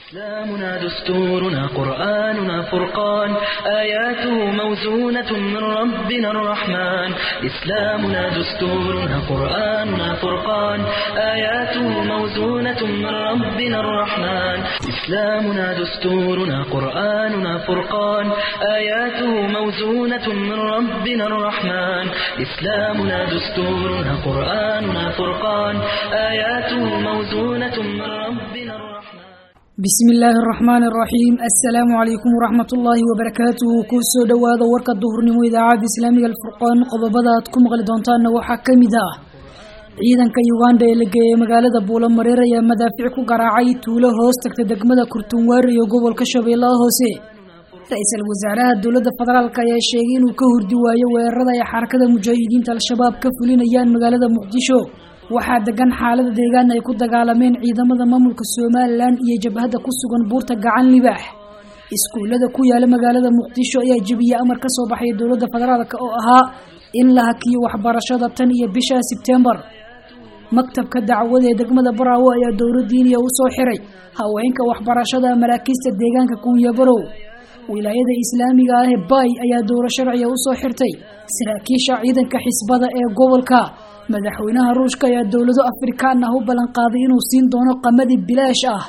إسلامنا دستورنا قرآننا فرقان آياته موزونة من ربنا الرحمن إسلامنا دستورنا قرآننا فرقان آياته موزونة من ربنا الرحمن إسلامنا دستورنا قرآننا فرقان آياته موزونة من ربنا الرحمن إسلامنا دستورنا قرآننا فرقان آياته موزونة من ربنا الرحمن bismi illaahi araxmaan araxiim assalaamu calaykum waraxmat ullaahi wabarakaatuhu kuu soo dhowaada warka duhurnimo idaacadda islaamiga alfurqaan qodobada aad ku maqli doontaanna waxaa ka mid ah ciidanka uganda ee la geeyey magaalada buulamareer ayaa madaafiic ku garaacay tuulo hoos tagta degmada kurtunwaari iyo gobolka shabeellaha hoose ra-iisul wasaaraha dowladda federaalk ayaa sheegay inuu ka hurdi waayo weerarada ay xarakada mujaahidiinta al-shabaab ka fulinayaan magaalada muqdisho waxaa degan xaalada deegaan ay ku dagaalameen ciidamada maamulka somalilan iyo jabhadda ku sugan buurta gacan libaax iskuullada ku yaala magaalada muqdisho ayaa jebiyey amar ka soo baxay dowladda federaalk oo ahaa in la hakiyo waxbarashada tan iyo bisha sebtembar maktabka dacwada ee degmada baraawo ayaa dowladdiiniya u soo xiray haweenka waxbarashada maraakiista deegaanka kunyabarow wilaayada islaamiga ah ee bay ayaa dowlo sharciga usoo xirtay saraakiisha ciidanka xisbada ee gobolka madaxweynaha ruushka ayaa dowlado afrikaan ah u ballanqaaday inuu siin doono qamadi bilaash ah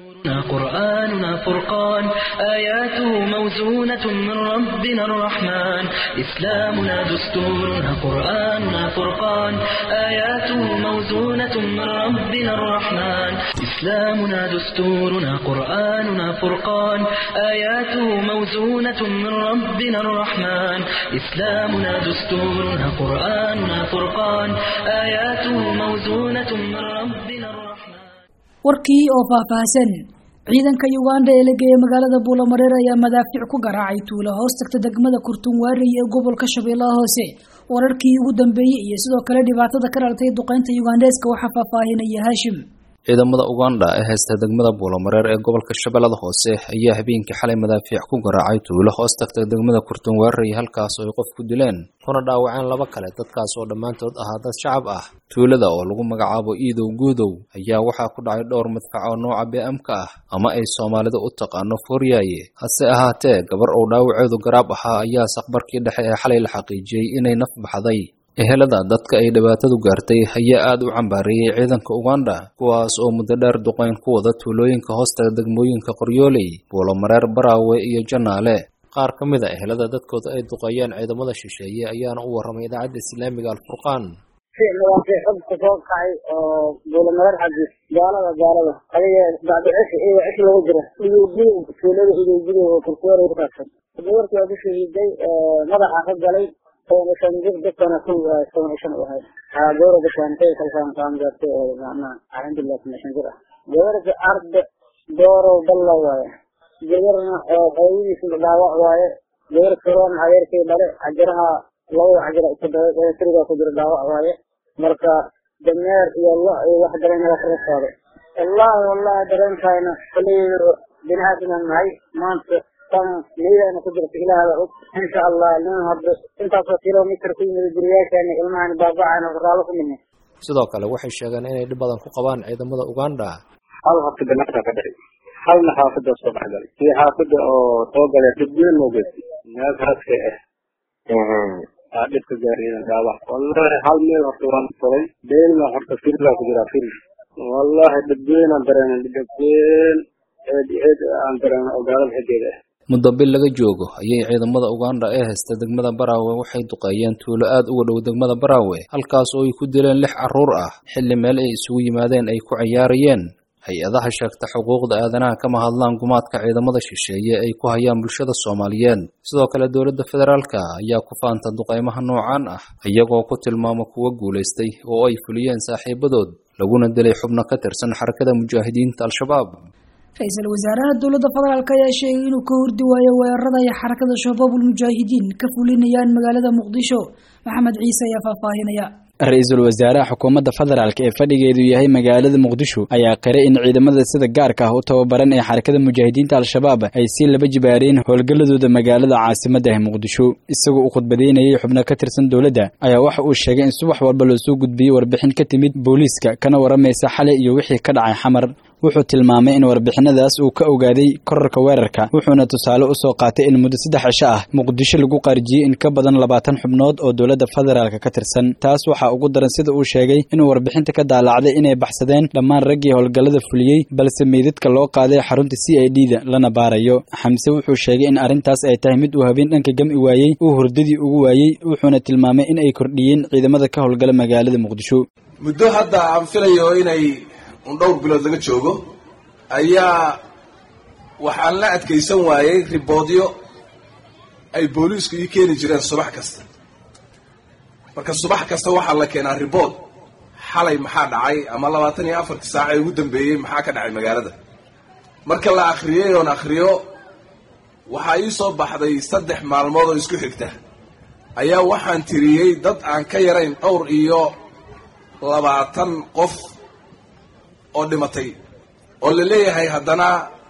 قرآننا فرقان آياته موزونة من ربنا الرحمن إسلامنا دستورنا قرآننا فرقان آياته موزونة من ربنا الرحمن إسلامنا دستورنا قرآننا فرقان آياته موزونة من ربنا الرحمن إسلامنا دستورنا قرآننا فرقان آياته موزونة من ربنا الرحمن warkii oo faahfaahsan ciidanka uganda ee la geeyey magaalada buulamareer ayaa madaafiic ku garaacay tuulo hoos tagta degmada kurtunwaarey ee gobolka shabeellaha hoose wararkii ugu dambeeyey iyo sidoo kale dhibaatada ka dhalatay duqeynta yugandeeska waxaa faahfaahinaya haashim ciidamada uganda ee haysta degmada buulamareer ee gobolka shabeellada hoose ayaa habeenkii xalay madaafiic ku garaacay tuulo hoos tagta degmada kurtunwaarey halkaas oo ay qof ku dileen kuna dhaawaceen laba kale dadkaas oo dhammaantood ahaa dad shacab ah tuulada oo lagu magacaabo iidow guudow ayaa waxaa ku dhacay dhowr madfac oo nooca bm-ka ah ama ay soomaalida u taqaano fooriyaaye hase ahaatee gabar uu dhaawaceedu garaab ahaa ayaa saqbarkii dhexe ee xalay la xaqiijiyey inay naf baxday ehelada dadka ay dhibaatadu gaartay ayaa aad u cambaareeyey ciidanka uganda kuwaas oo muddo dheer duqeyn ku wada tuulooyinka hoostaga degmooyinka qoryooley buulomareer baraawe iyo janaale qaar ka mid a ehelada dadkooda ay duqeeyeen ciidamada shisheeye ayaana u warramay idaacadda islaamiga alfurqaan madaafiic xubka soo kacay oo buulamareer xaggiis gaalada gaalada adiga bacdi cish iyo cish lagu jira idowgudow tuulada idowgudow oo kurkuwar ku saabsan gabarkii waa ku shahiiday madaxa ka galay shan jir dadkana ku toban shan u ahay gabara gashaantay kalkaan kaan gaartay oo macnaha alxamdulilah kuma shan jir ah gabarka arda doorow dalla waaye gabarna hooyadiisa dhaawac waaye gabar karoon adeerkay dhale cajiraha labada cajira tirigaa ku jira dhaawac waaye marka dameer iyo lo iyo wax dareena kaga saaday wallahi wallahi dareenkayna koley bini aadam nahay maanta tan niyadana ku jirta ilaahda og insha allah nin hadda intaasoo kilomitr ku yimid guriyaashaana ilmahan baabacana raalo ku midnay sidoo kale waxay sheegeen inay dhib badan ku qabaan ciidamada uganda hal hafta ganacsa ka dhacay halna xaafada soo dhexgalay iyo xaafada oo soo galay dibweyn loo geystay meel raska ah aa dhibka gaariyeen dhaawac wallahi hal meel horta waan furay beelna horta firilaa ku jiraa firil wallahi dhibweyn aan dareenay dhibweyn eed eed aan dareenay oo gaalada xaggeeda ah muddo bil laga joogo ayay ciidamada uganda ee haysta degmada baraawe waxay duqeeyeen tuulo aad uga dhow degmada baraawe halkaas oo ay ku dileen lix carruur ah xilli meel ay isugu yimaadeen ay ku ciyaarayeen hay-adaha sheegta xuquuqda aadanaha kama hadlaan gumaadka ciidamada shisheeye ay ku hayaan bulshada soomaaliyeed sidoo kale dowladda federaalka ayaa ku faanta duqeymaha noocaan ah iyagoo ku tilmaama kuwa guulaystay oo ay fuliyeen saaxiibadood laguna dilay xubno ka tirsan xarakada mujaahidiinta al-shabaab ra-iisul wasaaraha dowladda federaalk ayaa sheegay inuu ka hordi waayo weerarada ay xarakada shabaabul mujaahidiin ka fulinayaan magaalada muqdisho maxamed ciise ayaa faahfaahinaya ra-iisul wasaaraha xukuumadda federaalk ee fadhigeedu yahay magaalada muqdisho ayaa qiray in ciidamada sida gaarka ah u tababaran ee xarakada mujaahidiinta al-shabaab ay si laba jibaareen howlgalladooda magaalada caasimadda ah muqdisho isagoo u khudbadeynayay xubno ka tirsan dowladda ayaa waxa uu sheegay in subax walba loosoo gudbiyey warbixin ka timid booliiska kana waramaysa xalay iyo wixii ka dhacay xamar wuxuu tilmaamay in warbixinadaas uu ka ogaaday korarka weerarka wuxuuna tusaale u soo qaatay in muddo saddex cisho ah muqdisho lagu qaarjiyey in ka badan labaatan xubnood oo dowladda federaalka ka tirsan taas waxaa ugu daran sida uu sheegay inuu warbixinta ka daalacday inay baxsadeen dhammaan raggii howlgallada fuliyey balse meydadka loo qaaday xarunta c i d da lana baarayo xamse wuxuu sheegay in arrintaas ay tahay mid uu habeen dhanka gami waayey uu hurdadii ugu waayey wuxuuna tilmaamay in ay kordhiyeen ciidamada ka howlgala magaalada muqdisho muddo hadda aan filayo inay un dhowr bilood laga joogo ayaa waxaan la adkaysan waayey riboodyo ay booliisku ii keeni jireen subax kasta marka subax kasta waxaa la keenaa ribood xalay maxaa dhacay ama labaatan iyo afartii saaca ee ugu dambeeyey maxaa ka dhacay magaalada marka la akhriyey oon akhriyo waxaa ii soo baxday saddex maalmood oo isku xigta ayaa waxaan tiriyey dad aan ka yarayn dhowr iyo labaatan qof oo dhimatay oo la leeyahay haddana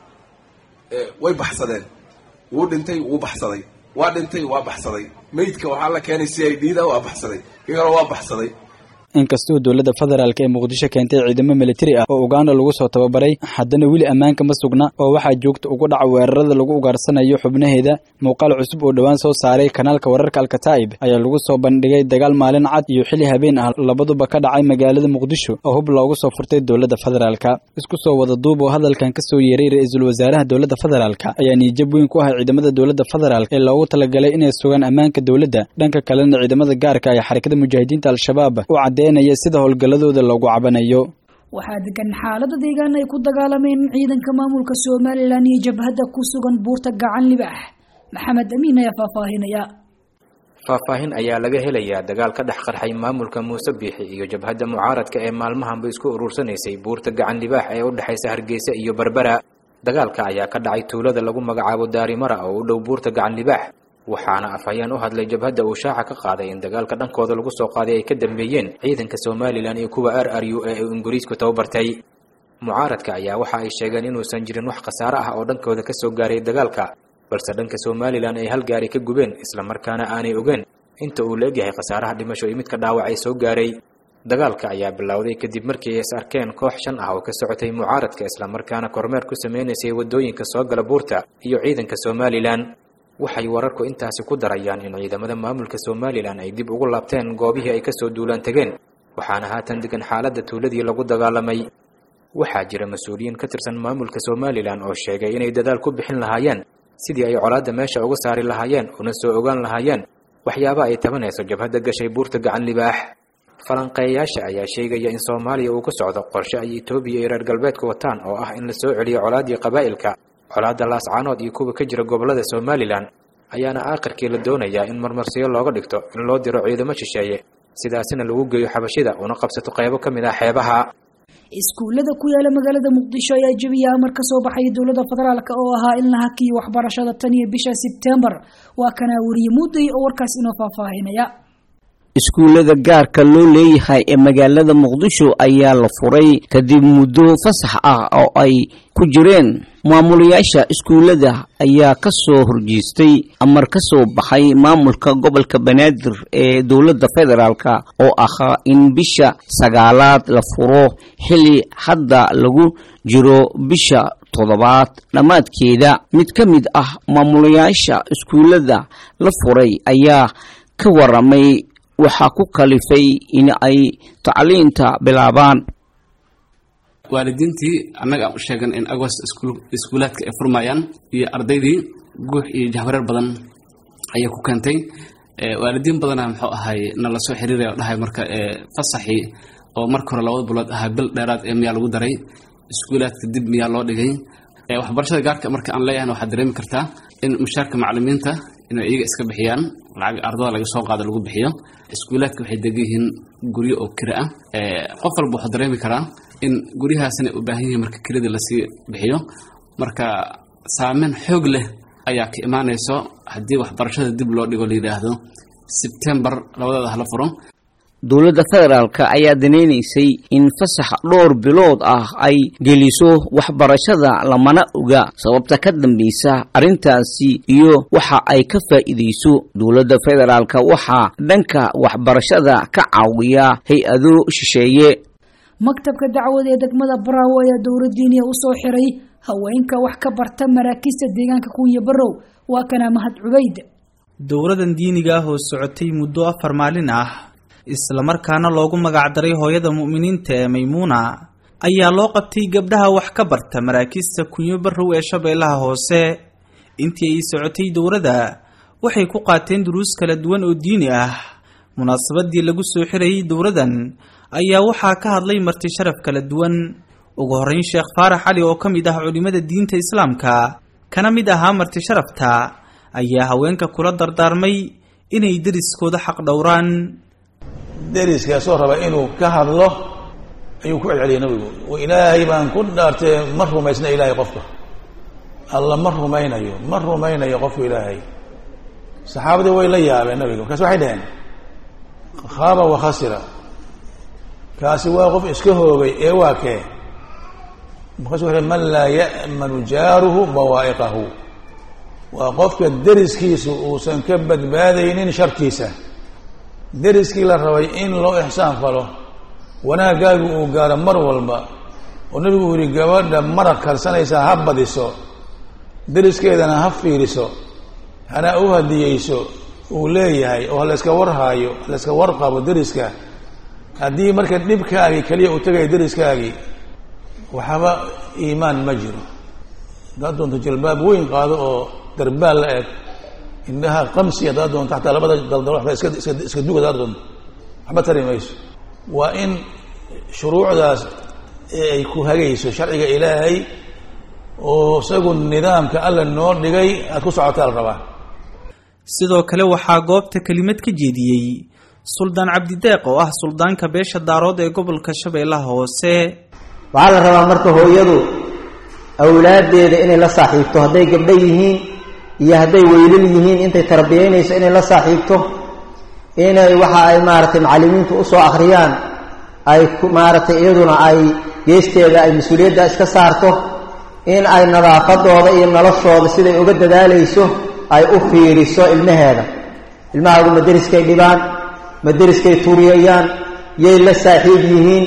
way baxsadeen wuu dhintay wuu baxsaday waa dhintay waa baxsaday meydka waxaa la keenay c i d da waa baxsaday kii kale waa baxsaday inkastoo dowladda federaalk ee muqdisho keentay ciidamo militari ah oo uganda lagu soo tababaray haddana weli ammaanka ma sugna oo waxaa joogta ugu dhaca weerarada lagu ugaarsanayo xubnaheeda muuqaal cusub oo dhowaan soo saaray kanaalka wararka alkataa'ib ayaa lagu soo bandhigay dagaal maalin cad iyo xili habeen ah labaduba ka dhacay magaalada muqdisho oo hub loogu soo furtay dowladda federaalka isku soo wada duub oo hadalkan ka soo yeeray ra-iisul wasaaraha dowladda federaalka ayaa niijab weyn ku ah ciidamada dowladda federaalk ee loogu talagalay inay sugaan ammaanka dowladda dhanka kalena ciidamada gaarka ee xarakada mujaahidiinta al-shabaab sida howlgalladooda loogu cabanayo waxaa degan xaalada deegaan ay ku dagaalameen ciidanka maamulka somalilan iyo jabhadda ku sugan buurta gacan libaax maxamed amiin ayaa faahfaahinaya faahfaahin ayaa laga helayaa dagaal ka dhex qarxay maamulka muuse biixi iyo jabhadda mucaaradka ee maalmahanba isku uruursanaysay buurta gacan libaax ee u dhexaysa hargeysa iyo berbera dagaalka ayaa ka dhacay tuulada lagu magacaabo daarimara oo u dhow buurta gacan libaax waxaana afhayeen u hadlay jabhadda uu shaaca ka qaaday in dagaalka dhankooda lagu soo qaaday ay ka dambeeyeen ciidanka somalilan iyo kuwa r r u ee uu ingiriisku tababartay mucaaradka ayaa waxa ay sheegeen inuusan jirin wax khasaare ah oo dhankooda ka soo gaaray dagaalka balse dhanka somalilan ay hal gaari ka gubeen islamarkaana aanay ogeen inta uu la-egyahay khasaaraha dhimasho iyo midka dhaawac ay soo gaaray dagaalka ayaa bilowday kadib markii ay is arkeen koox shan ah oo ka socotay mucaaradka islamarkaana kormeer ku sameynaysay waddooyinka soo gala buurta iyo ciidanka somalilan waxay wararku intaasi ku darayaan in ciidamada maamulka somalilan ay dib ugu laabteen goobihii ay kasoo duulaan tegeen waxaana haatan degan xaaladda tuuladii lagu dagaalamay waxaa jira mas-uuliyiin ka tirsan maamulka somalilan oo sheegay inay dadaal ku bixin lahaayeen sidii ay colaadda meesha uga saari lahaayeen una soo ogaan lahaayeen waxyaaba ay tabanayso jabhadda gashay buurta gacan libaax falanqeeyayaasha ayaa sheegaya in soomaaliya uu ku socdo qorshe ay etoobiya iyo reer galbeedka wataan oo ah in la soo celiyo colaaddii qabaa'ilka colaadda laascaanood iyo kuwa ka jira gobollada somalilan ayaana aakhirkii la doonayaa in marmarsiyo looga dhigto in loo diro ciidamo shisheeye sidaasina lagu geeyo xabashida una qabsato qaybo ka mid ah xeebaha iskuullada ku yaala magaalada muqdisho ayaa jebiya amar ka soo baxay dowladda federaalk oo ahaa in la hakiyo waxbarashada tan iyo bisha sebtembar waa kanaa weriye mudday oo warkaas inoo faahfaahinaya iskuullada gaarka loo leeyahay ee magaalada muqdisho ayaa la furay kadib muddo fasax ah oo ay ku jireen maamulayaasha iskuullada ayaa ka soo horjeestay amar ka soo baxay maamulka gobolka banaadir ee dowladda federaalka oo ahaa in bisha sagaalaad la furo xilli hadda lagu jiro bisha toddobaad dhammaadkeeda mid ka mid ah maamulayaasha iskuullada la furay ayaa ka waramay waxaa ku kalifay in ay tacliinta bilaabaan waalidiintii annaga aan u sheegan in agost iskuulaadka ay furmayaan iyo ardaydii guux iyo jahwareer badan ayay ku keentay waalidiin badana muxuu ahay nala soo xiriiraya o dhahay marka fasaxii oo marka hore labada bilood ahaa bil dheeraad ee miyaa lagu daray iskuulaadka dib miyaa loo dhigay waxbarashada gaarka marka aan leeyahan waxaad dareemi kartaa in mushaarka macalimiinta inay iyaga iska bixiyaan lacag ardada laga soo qaado lagu bixiyo iskuulaadka waxay degan yihiin guryo oo kira ah qof walba wuxuu dareemi karaa in guryahaasina u baahan yihiin marka kiradii lasii bixiyo marka saameyn xoog leh ayaa ka imaanayso haddii waxbarashada dib loo dhigo la yidhaahdo sebtembar labadeeda hala furo dowladda federaalka ayaa danaynaysay in fasax dhowr bilood ah ay geliso waxbarashada lamana oga sababta ka dambaysa arrintaasi iyo waxa ay ka faa'iidayso dowladda federaalka waxaa dhanka waxbarashada ka caawiya hay-ado shisheeye maktabka dacwada ee degmada baraawo ayaa dowladdiiniya usoo xiray haweenka wax ka barta maraakiista deegaanka kunya barow waa kana mahad cubayd dowladan diiniga ah oo socotay muddo afar maalin ah islamarkaana loogu magacdaray hooyada mu'miniinta ee maymuuna ayaa loo qabtay gabdhaha wax ka barta maraakiista kunyo barow ee shabeellaha hoose intii ay socotay dowladda waxay ku qaateen duruus kala duwan oo diini ah munaasabadii lagu soo xirayay dowladan ayaa waxaa ka hadlay marti sharaf kala duwan ugu horreyn sheekh faarax cali oo ka mid ah culimmada diinta islaamka kana mid ahaa marti sharafta ayaa haweenka kula dardaarmay inay deriskooda xaq dhowraan deriskaasoo raba inuu ka hadlo ayuu ku celceliyay nabigu ilaahay baan ku dhaartee ma rumaysna ilaahay qofka alla ma rumaynayo ma rumaynayo qofku ilaahay saxaabadii way la yaabeen nabiga markaas waxay dhaheen khaaba wa khasira kaasi waa qof iska hoogay ee waa kee markaasu wuxu man laa ya'manu jaaruhu bawaa'iqahu waa qofka deriskiisu uusan ka badbaadaynin sharkiisa deriskii la rabay in loo ixsaan falo wanaaggaagu uu gaaro mar walba oo nebigu uu yihi gabadha maraq karsanaysaa ha badiso deriskeedana ha fiiriso hana u hadiyeyso uu leeyahay oo halayska warhaayo halayska warqabo deriska haddii marka dhibkaagii keliya uu tegaya deriskaagii waxba iimaan ma jiro haddaad doonto jalbaab weyn qaado oo darbaal la eg indhaha qamsi haddaad doonto xataa labada daldal waxba iska iska iska dug haddaad doonto waxba tari mayso waa in shuruucdaas ee ay ku hagayso sharciga ilaahay oo isagu nidaamka alla noo dhigay aad ku socotaa la rabaa sidoo kale waxaa goobta kelimad ka jeediyey suldaan cabdideeq oo ah suldaanka beesha daarood ee gobolka shabeellaha hoose waxaa la rabaa marka hooyadu awlaaddeeda inay la saaxiibto hadday gabdho yihiin iyo hadday weylal yihiin intay tarbiyaynayso inay la saaxiibto inay waxa ay maaragtay macallimiintu usoo akhriyaan ay maaragtay iyaduna ay geesteeda ay mas-uuliyadda iska saarto in ay nadaafadooda iyo noloshooda siday uga dadaalayso ay u fiiriso ilmaheeda ilmahaagu maderiskay dhibaan maderiskay tuuriyayaan yay la saaxiib yihiin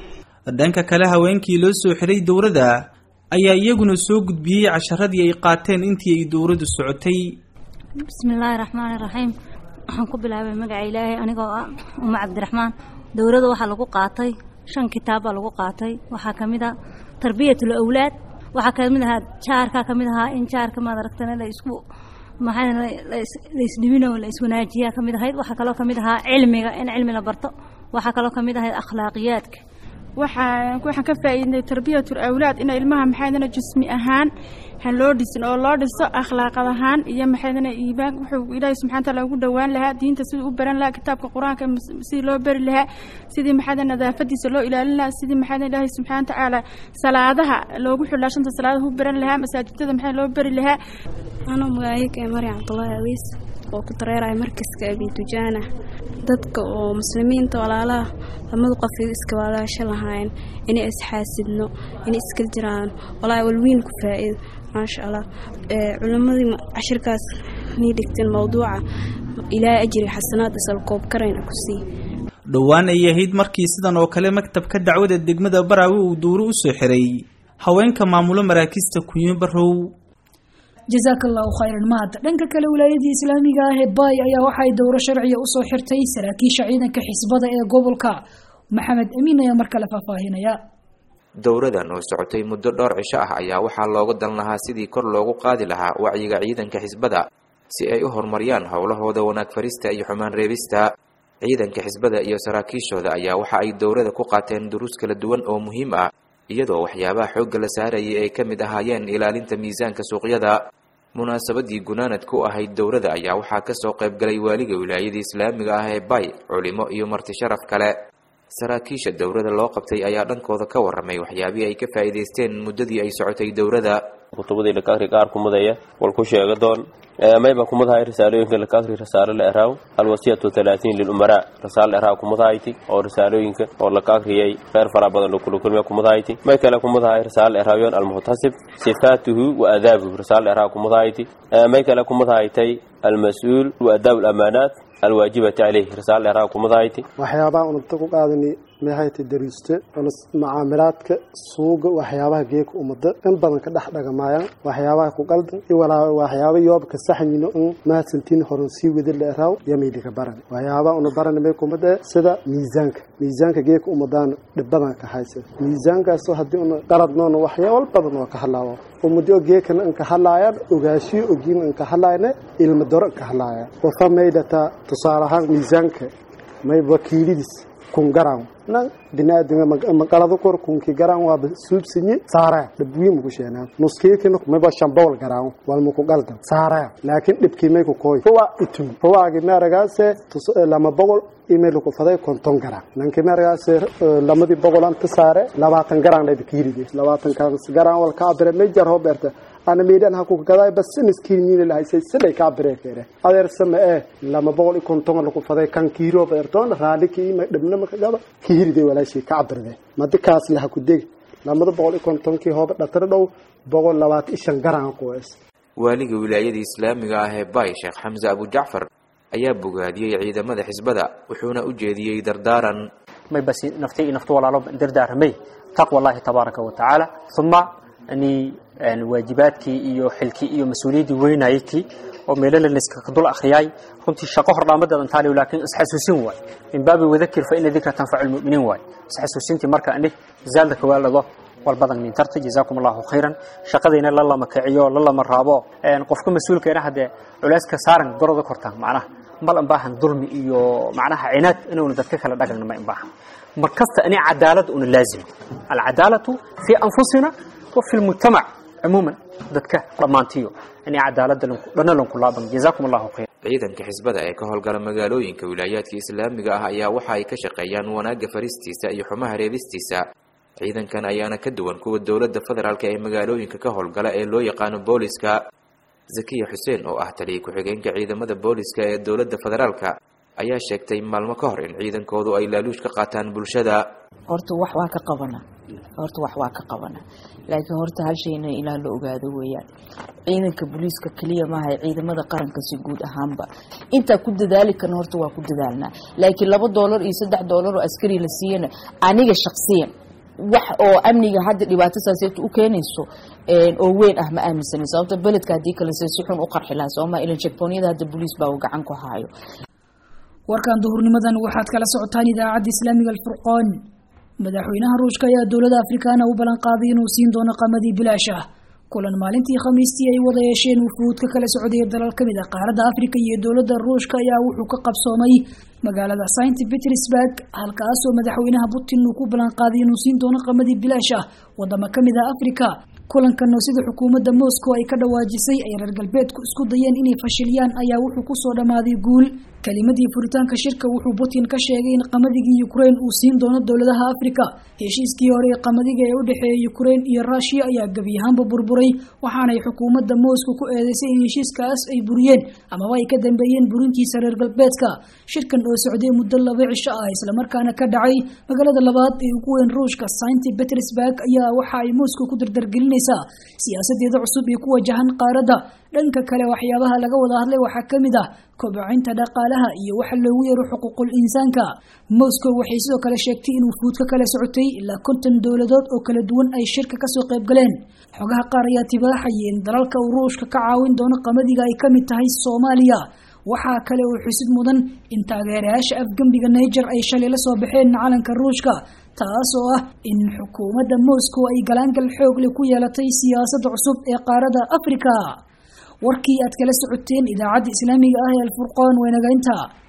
dhanka kale haweenkii loo soo xiray dowladda ayaa iyaguna soo gudbiyey casharadii ay qaateen intii ay dowladdu socotay bismillaahi raxmaani raxiim waxaan ku bilaabay magaca ilaahay anigoo ah uma cabdiraxmaan dowladda waxaa lagu qaatay shan kitaab baa lagu qaatay waxaa ka mid a tarbiyatul awlaad waxaa ka mid ahaa jaarkaa ka mid ahaa in jaarka maad aragtana la isku maxaa la isdhibino la iswanaajiyaa ka mid ahayd waxaa kaloo ka mid ahaa cilmiga in cilmi la barto waxaa kaloo ka mid ahayd akhlaaqiyaadka waxaan waxaan ka faa'iidnay tarbiyatul awlaad in ilmaha maxaydana jismi ahaan han loo dhisin oo loo dhiso akhlaaqad ahaan iyo maxaydana iibaan wuxuu ilaahay subxana taala ugu dhowaan lahaa diinta siduu u baran lahaa kitaabka qur-aanka sidii loo bari lahaa sidii maxaydana nadaafadiisa loo ilaalin lahaa sidii maxaydana ilaahay subxaana tacaala salaadaha loogu xidhaa shanta salaadaha u baran lahaa masaajidada maxaa loo bari lahaa anuu magaayika ee maryam cabdullaahi awiis oo ku dareeraya markaska abitujaana dadka oo muslimiinta walaalaha lamadu qof iska walaasho lahayn inay isxaasidno inay iska jiraan walaahi walwiin ku faa'iido maasha allah culimmadii cashirkaas nii dhigteen mawduuca ilaahay ajri xasanaad isal koob karayna ku sii dhowaan ay ahayd markii sidan oo kale maktabka dacwada degmada baraawe uu duuro u soo xiray haweenka maamulo maraakiista kunyo barow jazaaka allahu khayran mahad dhanka kale wilaayadii islaamiga ah ee baay ayaa waxay dowro sharciya usoo xirtay saraakiisha ciidanka xisbada ee gobolka maxamed amiin ayaa mar kale faahfaahinaya dowradan oo socotay muddo dhowr cisho ah ayaa waxaa looga dan lahaa sidii kor loogu qaadi lahaa wacyiga ciidanka xisbada si ay u horumariyaan howlahooda wanaag farista iyo xumaan reebista ciidanka xisbada iyo saraakiishooda ayaa waxa ay dowrada ku qaateen duruus kala duwan oo muhiim ah iyadoo waxyaabaha xoogga la saarayay ay ka mid ahaayeen ilaalinta miisaanka suuqyada munaasabadii gunaanad ku ahayd dowrada ayaa waxaa kasoo qayb galay waaliga wilaayada islaamiga ah ee bay culimo iyo marti sharaf kale saraakiisha dowrada loo qabtay ayaa dhankooda ka waramay waxyaabihii ay ka faa'iidaysteen muddadii ay socotay dowrada kutubadii laka akri qaar kumudaya wal ku sheega doon mayba kumadahay risaalooyinka laka akri risaalo la eraaw alwasiyatu talaatiin lilumaraa risaalo la eraaw kumadahayti oo risaalooyinka oo laka akriyay kheyr fara badan lokulakulmiya kumadahayti may kale kumadahay risaalo la eraawiyon almuhtasib sifaatuhu wa adaabuhu risaalo la eraaw kumadahayti may kale kumadahaytay almas-uul wa adaab alamaanaat alwaajibati caleyh risaalo la eraaw kumadahayti waxyaabaha ununta ku qaadani meehayta dariiste macaamilaadka suuga waxyaabaha geeka umada in badan ka dhex dhagamaayaan waxyaabaha ku qaldan waxyaaba yoobka saxyino in mahadsantiin horan sii wadi la eraaw yamaydika baran waxyaabaha una baran may kumada sida miisaanka miisaanka geeka umadaan dhibadan ka haysa miisaankaasoo haddii una qaladnoona waxyaabal badan oo ka hadlaawo umadi oo geekana inka hadlaayaan ogaashiyo ogiina inka hadlaayana ilma doro inka hadlaayaan wafa maydhataa tusaale ahaan miisaanka may wakiilidiis kun garan nan binaadinga maqalada kor kunki garan waa suubsinyi saara dhibwi muku sheenaa nuskeekina mayba shambowl garan wal muku qaldan saara laakiin dhibkii may ku kooy huwa itun huwaagi meeragaase lama boqol email ku faday konton garan nanki meeragaase lamadii boqol anta saare labaatan garan dhayba kiiride labaatan garan wal ka abire may jar hoberta ana meedhan ha ku gaday bas miskiin miina la haysay siday ka bareekere adeer sama ee lama boqol iyo konton lagu faday kan kiiro beertoon raali kii ma dhibna ma gaba kiiride walaashii ka cabirde madikaas la ku deg lamada boqol iyo konton kii hooba dhatar dhow boqol labaatan shan garan qoys waaliga wilaayada islaamiga ah ee bay sheekh xamse abu jacfar ayaa bogaadiyey ciidamada xisbada wuxuuna u jeediyey dardaaran may basi naftay iyo naftu walaalo dardaaramay taqwa allahi tabaaraka wa tacaala uma ani waajibaadkii iyo xilkii iyo mas-uuliyaddii weynayakii oo meelala layska dul akhriyay runtii shaqo hordhaamadeedan taaliyo laakiin isxasuusin waay min baabi wadakir fa ina dikra tanfacu lmu'miniin waay isxasuusintii marka ani zaalda kawaalado walbadan mintarta jazaakum allahu khayran shaqadayna la lama kiciyo la lama raabo qofka mas-uulkeena haddee culeyska saaran goroda kortaan macnaha mal an baahan dulmi iyo macnaha cinaad inuuna dadka kala dhagagna ma in baahan markasta ani cadaalad una laazim alcadaalatu fii anfusina wa fi lmujtamac عموما dadka dhamaantiyo in cadaalada dhana lanku laaban jazaakum allahu khayr ciidanka xisbada ee ka howlgala magaalooyinka wilaayaadka islaamiga ah ayaa waxa ay ka shaqeeyaan wanaagga faristiisa iyo xumaha reebistiisa ciidankan ayaana ka duwan kuwa dowladda federaalk ee magaalooyinka ka howlgala ee loo yaqaano booliska zakiya xuseen oo ah taliya ku-xigeenka ciidamada booliska ee dowladda federaalka ayaa sheegtay maalmo ka hor in ciidankoodu ay laaluush ka qaataan bulshada horta wax waa ka qabana horta wax waa ka qabana laakiin horta hal shayna ilaa la ogaado weeyaan ciidanka booliiska keliya maaha ciidamada qaranka si guud ahaanba intaa ku dadaali karna horta waa ku dadaalnaa laakiin laba doolar iyo saddex doolar oo askari la siiyana aniga shaksiyan wax oo amniga hadda dhibaato saaseeto u keenayso oo weyn ah ma aaminsanin sababta beledka haddii kale se si xun u qarxi lahaa sooma ilan checkpoonyada hadda booliis baa gacan ku haayo warkan duhurnimadan waxaad kala socotaan idaacadda islaamiga alfurqaan madaxweynaha ruushka ayaa dowlada afrikaana u ballan qaaday inuu siin doono qamadii bilaash ah kulan maalintii khamiistii ay wada yeesheen wufuud ka kala socday dalal ka mid ah qaaradda afrika iyo dowladda ruushka ayaa wuxuu ka qabsoomay magaalada saint petersburg halkaasoo madaxweynaha putin uu ku ballan qaaday inuu siin doono qamadii bilaash ah wadamo ka mid ah afrika kulankan oo sida xukuumadda moscow ay ka dhawaajisay ay reer galbeedku isku dayeen inay fashiliyaan ayaa wuxuu kusoo dhammaaday guul kelimadii furitaanka shirka wuxuu putin ka sheegay in qamadigi ukraine uu siin doono dowladaha afrika heshiiskii hore ee qamadiga ee u dhexeeya ukraine iyo rushia ayaa gebi ahaanba burburay waxaanay xukuumadda moscow ku eedeysay in heshiiskaas ay buriyeen amaba ay ka dambeeyeen burintiisa reer galbeedka shirkan oo socday muddo laba cisho ah islamarkaana ka dhacay magaalada labaad ee ugu weyn ruushka saint petersburg ayaa waxa ay moscow ku dardargelinaysaa siyaasadeeda cusub iyo ku wajahan qaaradda dhanka kale waxyaabaha laga wada hadlay waxaa ka mid ah kobcinta dhaqaalaha iyo waxa loogu yeero xuquuqul insaanka moscow waxay sidoo kale sheegtay in wufuud ka kala socotay ilaa konton dowladood oo kala duwan ay shirka kasoo qayb galeen xogaha qaar ayaa tibaaxaya in dalalka uu ruushka ka caawin doono qamadiga ay kamid tahay soomaaliya waxaa kale oo xusid mudan in taageerayaasha afgembiga niger ay shalay la soo baxeen calanka ruushka taas oo ah in xukuumadda moscow ay galaangal xoogle ku yeelatay siyaasadda cusub ee qaaradda afrika warkii aad kala socoteen idaacadda islaamiga ah ee alfurqaan weenagaynta